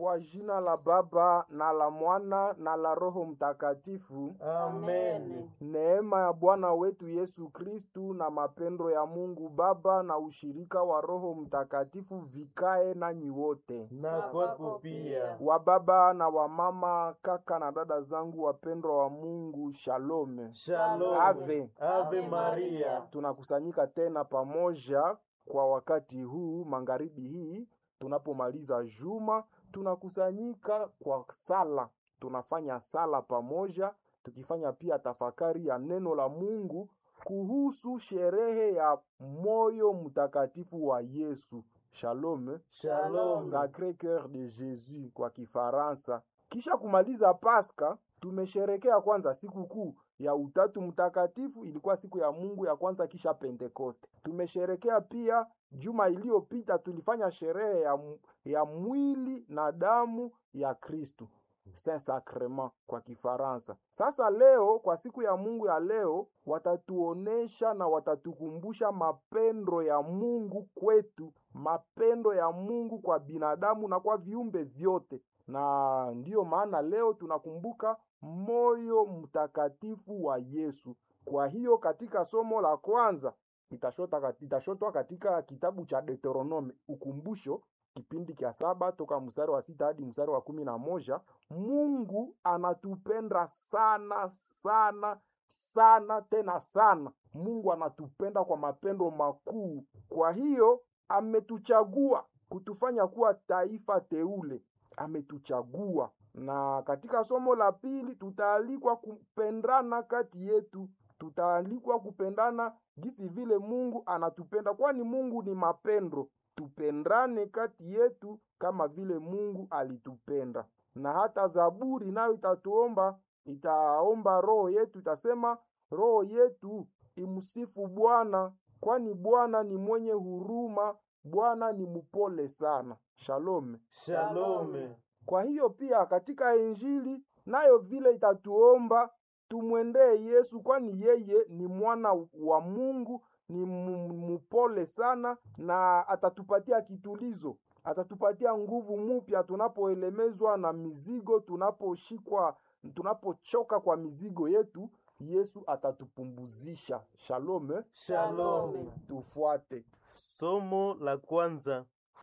Kwa jina la Baba na la Mwana na la Roho Mtakatifu. Amen. Neema ya Bwana wetu Yesu Kristu na mapendo ya Mungu Baba na ushirika wa Roho Mtakatifu vikae nanyi wote. Na kwako pia. Wa baba na wa mama, kaka na dada zangu wapendwa wa Mungu, shalom. Shalom. Ave. Ave Maria. Tunakusanyika tena pamoja kwa wakati huu magharibi hii tunapomaliza juma, tunakusanyika kwa sala. Tunafanya sala pamoja, tukifanya pia tafakari ya neno la Mungu kuhusu sherehe ya moyo mtakatifu wa Yesu. Shalom. Shalom. Sacre Coeur de Jésus kwa Kifaransa. Kisha kumaliza Pasaka, tumesherekea kwanza siku kuu ya Utatu Mtakatifu, ilikuwa siku ya Mungu ya kwanza kisha Pentekoste. Tumesherekea pia juma iliyopita tulifanya sherehe ya, mu- ya mwili na damu ya Kristu. Saint Sacrement kwa Kifaransa. Sasa leo kwa siku ya Mungu ya leo watatuonesha na watatukumbusha mapendo ya Mungu kwetu, mapendo ya Mungu kwa binadamu na kwa viumbe vyote. Na ndiyo maana leo tunakumbuka moyo mtakatifu wa Yesu. Kwa hiyo katika somo la kwanza itashota kat- itashotwa katika kitabu cha Deuteronome, ukumbusho kipindi cha saba toka mstari wa sita hadi mstari wa kumi na moja. Mungu anatupenda sana sana sana tena sana. Mungu anatupenda kwa mapendo makuu. Kwa hiyo ametuchagua kutufanya kuwa taifa teule, ametuchagua. Na katika somo la pili tutaalikwa kupendana kati yetu, tutaalikwa kupendana gisi vile Mungu anatupenda, kwani Mungu ni mapendo. Tupendane kati yetu kama vile Mungu alitupenda. Na hata Zaburi nayo itatuomba, itaomba roho yetu, itasema roho yetu imsifu Bwana, kwani Bwana ni mwenye huruma, Bwana ni mpole sana. Shalom. Shalom. Kwa hiyo pia katika Injili nayo vile itatuomba tumwendee Yesu, kwani yeye ni mwana wa Mungu, ni mu- mpole sana, na atatupatia kitulizo, atatupatia nguvu mpya tunapoelemezwa na mizigo, tunaposhikwa, tunapochoka kwa mizigo yetu. Yesu atatupumbuzisha. Shalom. eh? Shalom. Tufuate. Somo la kwanza.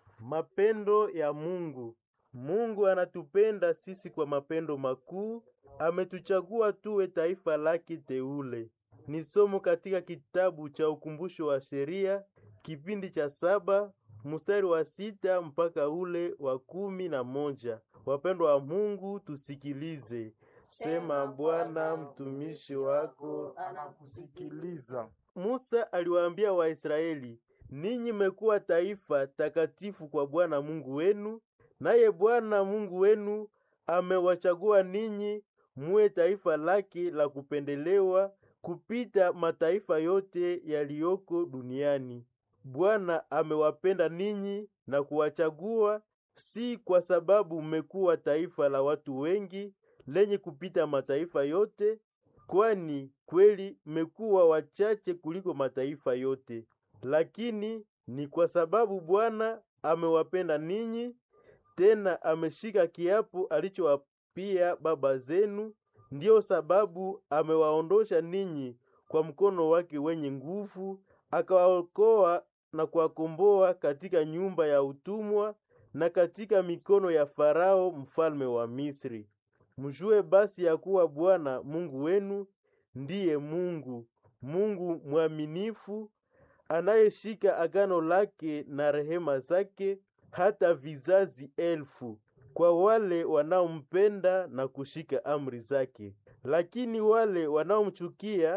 Mapendo ya Mungu. Mungu anatupenda sisi kwa mapendo makuu, ametuchagua tuwe taifa lake teule. Ni somo katika kitabu cha ukumbusho wa sheria, kipindi cha saba, mstari wa sita mpaka ule wa kumi na moja. Wapendwa wa Mungu, tusikilize. Sema Bwana, mtumishi wako Anakusikiliza. Musa aliwaambia Waisraeli, ninyi mmekuwa taifa takatifu kwa Bwana Mungu wenu, naye Bwana Mungu wenu amewachagua ninyi muwe taifa lake la kupendelewa kupita mataifa yote yaliyoko duniani. Bwana amewapenda ninyi na kuwachagua si kwa sababu mmekuwa taifa la watu wengi lenye kupita mataifa yote, kwani kweli mmekuwa wachache kuliko mataifa yote, lakini ni kwa sababu Bwana amewapenda ninyi, tena ameshika kiapo alichowapia baba zenu. Ndiyo sababu amewaondosha ninyi kwa mkono wake wenye nguvu, akawaokoa na kuwakomboa katika nyumba ya utumwa na katika mikono ya Farao mfalme wa Misri. Mjue basi ya kuwa Bwana Mungu wenu ndiye Mungu, Mungu mwaminifu, anayeshika agano lake na rehema zake hata vizazi elfu, kwa wale wanaompenda na kushika amri zake. Lakini wale wanaomchukia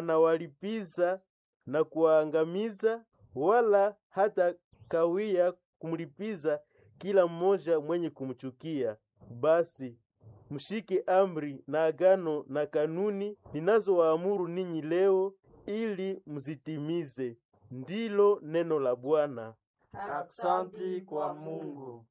anawalipiza na kuwaangamiza, wala hata kawia kumlipiza kila mmoja mwenye kumchukia. Basi mshike amri na agano na kanuni ninazowaamuru ninyi leo, ili mzitimize. Ndilo neno la Bwana. Aksanti kwa Mungu.